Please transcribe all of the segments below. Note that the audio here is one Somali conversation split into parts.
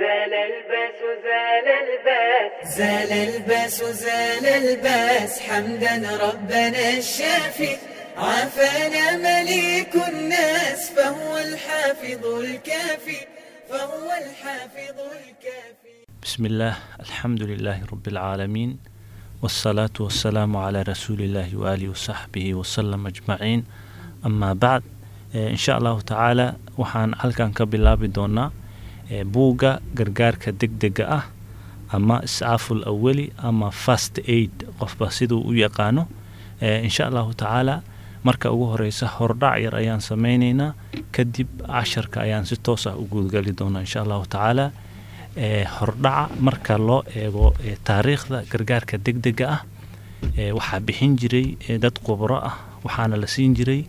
زال الباس زال الباس زال الباس زال الباس حمدا ربنا الشافي عافانا مليك الناس فهو الحافظ الكافي فهو الحافظ الكافي بسم الله الحمد لله رب العالمين والصلاة والسلام على رسول الله وآله وصحبه وسلم أجمعين أما بعد إن شاء الله تعالى waxaan halkan ka bilaabi doonaa buugga gargaarka degdega ah ama iscaaful awali ama fast aid qofba siduu u yaqaano insha allahu tacaala marka ugu horeysa hordhac yar ayaan sameyneynaa kadib casharka ayaan si toos ah u guudgali doonaa insha allahu tacaala hordhaca marka loo eego taariikhda gargaarka degdega ah waxaa bixin jiray dad khubro ah waxaana la siin jiray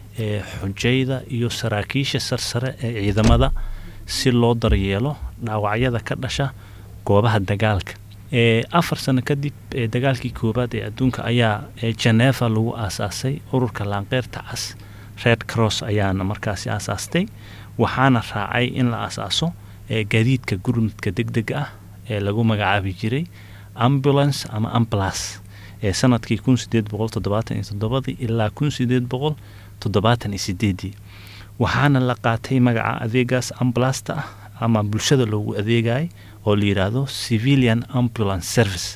xujayda iyo saraakiisha sarsare ee ciidamada si loo daryeelo dhaawacyada ka dhasha goobaha dagaalka afar sano kadib dagaalkii koowaad ee adduunka ayaa geneva lagu aasaasay ururka laanqeyrta cas red cross ayaana markaasi aasaastay waxaana raacay in la aasaaso gaadiidka gurmudka degdega ah ee lagu magacaabi jiray ambulance ama amblas ee sanadkii kun sideed boqol toddobaatan iyo toddobadii ilaa kun sideed boqol toddobaatan iyo sideedii waxaana la qaatay magaca adeegaas ambalasta ah ama bulshada loogu adeegayay oo la yidhaahdo civilian ambulance service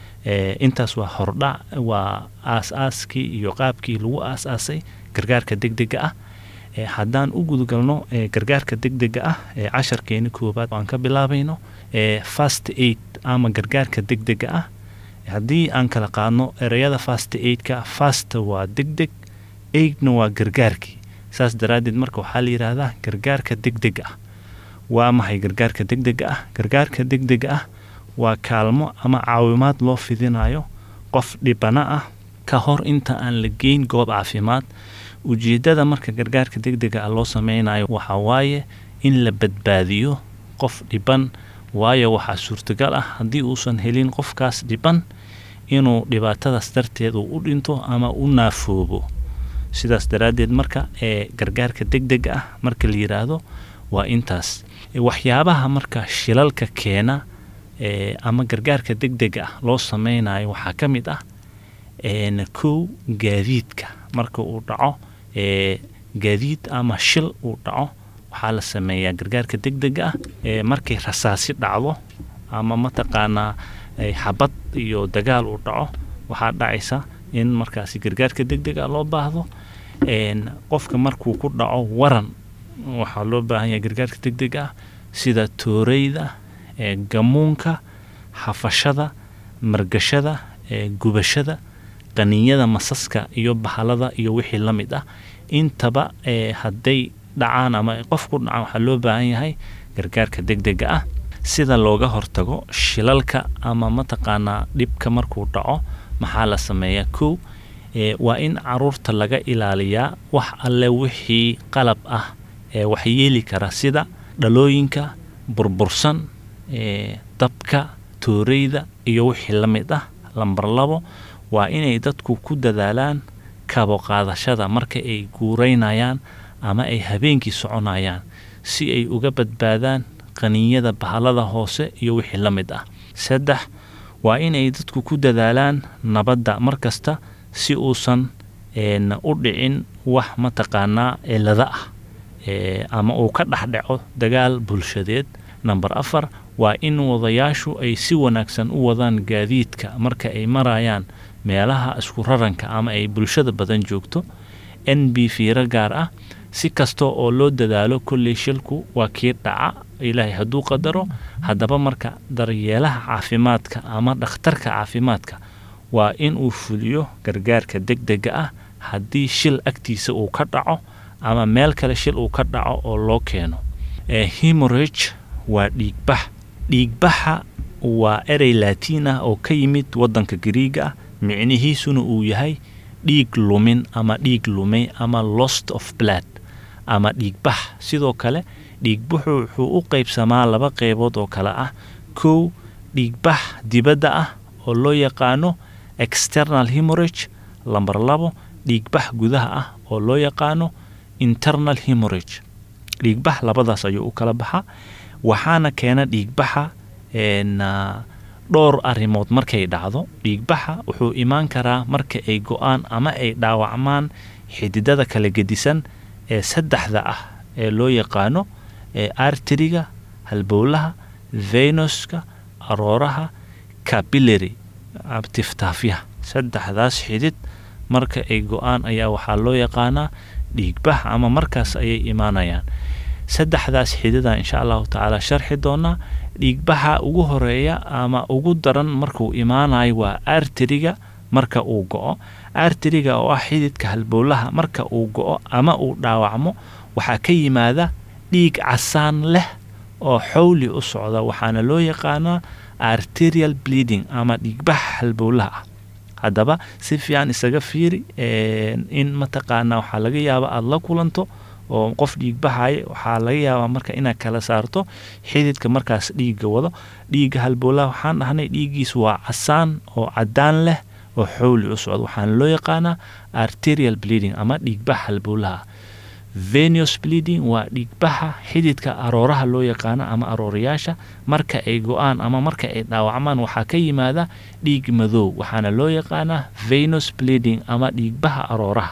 intaas waa hordhac waa aas-aaskii iyo qaabkii lagu aas-aasay gargaarka degdega ah haddaan u gudagalno gargaarka degdega ah ee casharkeeni koowaad aan ka bilaabayno fast aid ama gargaarka degdega ah haddii aan kala qaadno ereyada fast aidka fast waa degdeg aidna waa gargaarkii saas daraaddeed marka waxaa la yidhaahdaa gargaarka degdega ah waa maxay gargaarka degdega ah gargaarka degdega ah waa kaalmo ama caawimaad loo fidinayo qof dhibana ah ka hor inta aan la geyn goob caafimaad ujeeddada marka gargaarka degdega ah loo sameynayo waxaa waaye in la badbaadiyo qof dhiban waayo waxaa suurtagal ah haddii uusan helin qofkaas dhiban inuu dhibaatadaas darteed uu u dhinto ama u naafoobo sidaas daraaddeed marka ee gargaarka degdega ah marka la yidhaahdo waa intaas waxyaabaha marka shilalka keena ama gargaarka degdega ah loo sameynayo waxaa ka mid ah kow gaadiidka marka uu dhaco gaadiid ama shil uu dhaco waxaa la sameeyaa gargaarka degdega ah markay rasaasi dhacdo ama mataqaanaa xabad iyo dagaal uu dhaco waxaa dhacaysa in markaasi gargaarka degdega loo baahdo qofka markuu ku dhaco waran waxaa loo baahan yahay gargaarka degdega ah sida tooreyda gamuunka xafashada margashada gubashada qaninyada masaska iyo bahalada iyo wixii la mid ah intaba hadday dhacaan ama qof ku dhacaan waxaa loo baahan yahay gargaarka degdega ah sida looga hortago shilalka ama mataqaanaa dhibka markuu dhaco maxaa la sameeyaa kow waa in caruurta laga ilaaliyaa wax alle wixii qalab ah ee waxyeeli kara sida dhalooyinka burbursan dabka tooreyda iyo wixii la mid ah lambar labo waa inay dadku ku dadaalaan kabo qaadashada marka ay guureynayaan ama ay habeenkii soconayaan si ay uga badbaadaan qaninyada bahalada hoose iyo wixii la mid ah saddex waa inay dadku ku dadaalaan nabadda mar kasta si uusan u dhicin wax mataqaanaa cilada ah ama uu ka dhexdhaco dagaal bulshadeed namber afar waa in wadayaashu ay si wanaagsan u wadaan gaadiidka marka ay marayaan meelaha isku raranka ama ay bulshada badan joogto n b fiiro gaar ah si kasta oo loo dadaalo kolley shilku waa kii dhaca ilaahay hadduu qadaro haddaba marka daryeelaha caafimaadka ama dhakhtarka caafimaadka waa in uu fuliyo gargaarka degdega ah haddii shil agtiisa uu ka dhaco ama meel kale shil uu ka dhaco oo loo keeno hemorage waa dhiigbax dhiigbaxa waa erey laatiin ah oo ka yimid waddanka gariiga ah micnihiisuna uu yahay dhiig lumin ama dhiig lumay ama lost of blood ama dhiigbax sidoo kale dhiigbaxu wuxuu u qaybsamaa laba qeybood oo kale ah kow dhiigbax dibadda ah oo loo yaqaano external hemorage lamber labo dhiigbax gudaha ah oo loo yaqaano internal hemorage dhiigbax labadaas ayuu u kala baxaa waxaana keena dhiigbaxa een, ah, dhowr arrimood markay dhacdo dhiigbaxa wuxuu imaan karaa marka ay go-aan ama ay dhaawacmaan xididada kala gedisan ee saddexda ah ee loo yaqaano ee arteriga halbowlaha venuska arooraha capillary ah, tiftaafyaha saddexdaas xidid marka ay go-aan ayaa waxaa loo yaqaanaa dhiigbax ama markaas ayay imaanayaan saddexdaas xidida insha allahu tacaala sharxi doonaa dhiigbaxa ugu horeeya ama ugu daran markuu imaanayo waa arteriga marka uu go-o arteriga oo ah xididka halbowlaha marka uu go-o ama uu dhaawacmo waxaa ka yimaada dhiig casaan leh oo xowli u socda waxaana loo yaqaanaa arterial bleeding ama dhiigbax halbowlaha ah haddaba si fiican isaga fiiri een, in mataqaanaa waxaa laga yaabaa aada la kulanto oo qof dhiig baxaya waxaa laga yaabaa marka inaad kala saarto xididka markaas dhiigga wado dhiigga halbowlaha waxaan dhahnay dhiiggiisu waa casaan oo cadaan leh oo xowli u socdo waxaana loo yaqaanaa arterial bleeding ama dhiigbax halbowlaha venus bleeding waa dhiigbaxa xididka arooraha loo yaqaano ama aroorayaasha marka ay go-aan ama marka ay dhaawacmaan waxaa ka yimaada dhiig madow waxaana loo yaqaanaa venus bleeding ama dhiigbaxa arooraha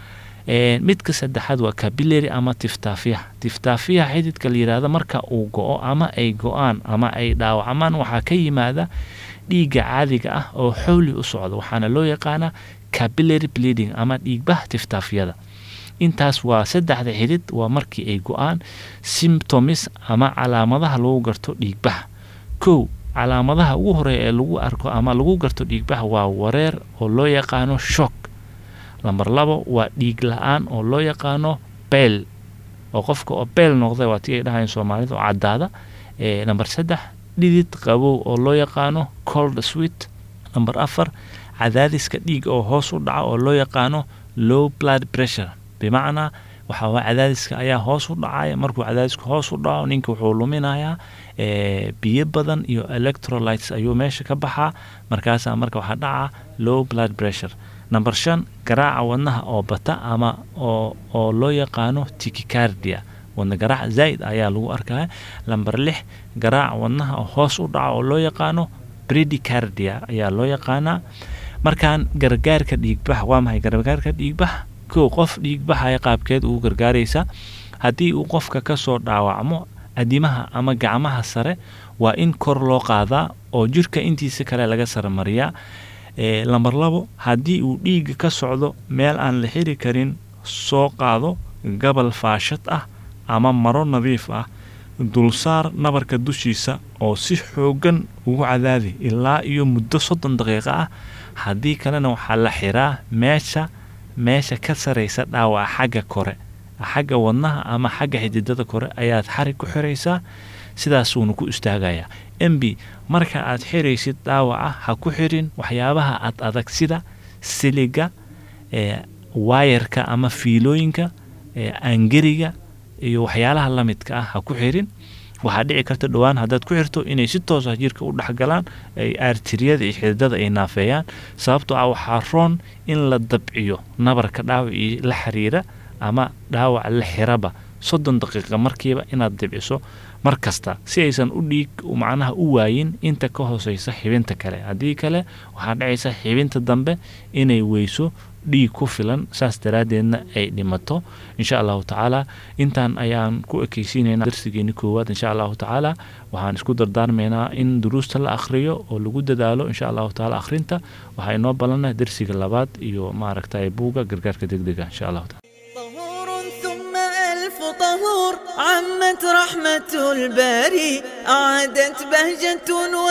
Een, midka saddexaad waa capillary ama tiftaafiyaha tiftaafiyaha xididka la yidhaahdo marka uu go-o ama ay go-aan ama ay dhaawacmaan waxaa ka yimaada dhiigga caadiga ah oo xowli u socda waxaana loo yaqaanaa capillary bleeding ama dhiigbaha tiftaafyada intaas waa saddexda xidid waa markii ay go-aan symptoms ama calaamadaha lagu garto dhiigbaxa kow calaamadaha ugu horeeya ee lagu arko ama lagu garto dhiigbaxa waa wareer oo loo yaqaano shock lambar labo waa dhiig la-aan oo loo yaqaano beel oo qofka oo beel noqda waa tii ay dhahayan soomaalida oo caddaada ee lambar saddex dhidid qabow oo loo yaqaano cold sweet lambar afar cadaadiska dhiig oo hoos u dhaca oo loo yaqaano low blood pressure bimacnaa waxaa waa cadaadiska ayaa hoos u dhacaya markuu cadaadisku hoos u dhaco ninka wuxuu luminayaa ee, biyo badan iyo electrolytes ayuu meesha ka baxaa markaasaa marka waxaa dhaca low blood pressure number shan garaaca wadnaha oo bata ama oo oo loo yaqaano tikicardia wadna garaac zaa'id ayaa lagu arkaya lamber lix garaaca wadnaha oo hoos u dhaca oo loo yaqaano bredicardia ayaa loo yaqaanaa markaan gargaarka dhiigbax waa maxay gargaarka dhiigbax kow qof dhiigbaxaya qaabkeed ugu gargaaraysa haddii uu qofka ka soo dhaawacmo adimaha ama gacmaha sare waa in kor loo qaadaa oo jirka intiisa kale laga saremariyaa ee lambar labo haddii uu dhiigga ka socdo meel aan la xiri karin soo qaado gabal faashad ah ama maro nadiif ah dulsaar nabarka dushiisa oo si xoogan ugu cadaadi ilaa iyo muddo soddon daqiiqo ah haddii kalena waxaa la xiraa meesha meesha ka saraysa dhaawaca xagga kore xagga wadnaha ama xagga xididada kore ayaad xarig ku xiraysaa sidaasuuna ku istaagayaa mb marka aad xiraysid dhaawaca ha ku xirin waxyaabaha ad adag sida siliga ee waayarka ama fiilooyinka ee angeriga iyo waxyaalaha la midka ah ha ku xirin waxaa dhici karta dhowaan haddaad ku xirto inay si toos ah jirka u dhexgalaan ay artiriyada iyo xididada ay naafeeyaan sababtoo ah waxaa roon in la dabciyo nabarka dhaawacii la xiriira ama dhaawac la xiraba soddon daqiiqa markiiba inaad dibciso mar kasta si aysan u dhiig macnaha u waayin inta ka hooseysa xibinta kale haddii kale waxaa dhacaysa xibinta dambe inay weyso dhiig ku filan saas daraaddeedna ay dhimato insha allahu tacaala intaan ayaan ku ekeysiinaynaa darsigeeni koowaad insha allahu tacaala waxaan isku dardaarmaynaa in duruusta la akhriyo oo lagu dadaalo insha allahu tacaala akhrinta waxaa inoo balana darsiga labaad iyo maaragtay buuga gargaarka degdega insha allahu taala طهور ثم ألف طهور عمت رحمة الباري أعادت بهجة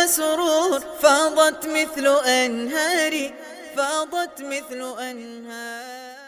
وسرور فاضت مثل أنهاري فاضت مثل أنهار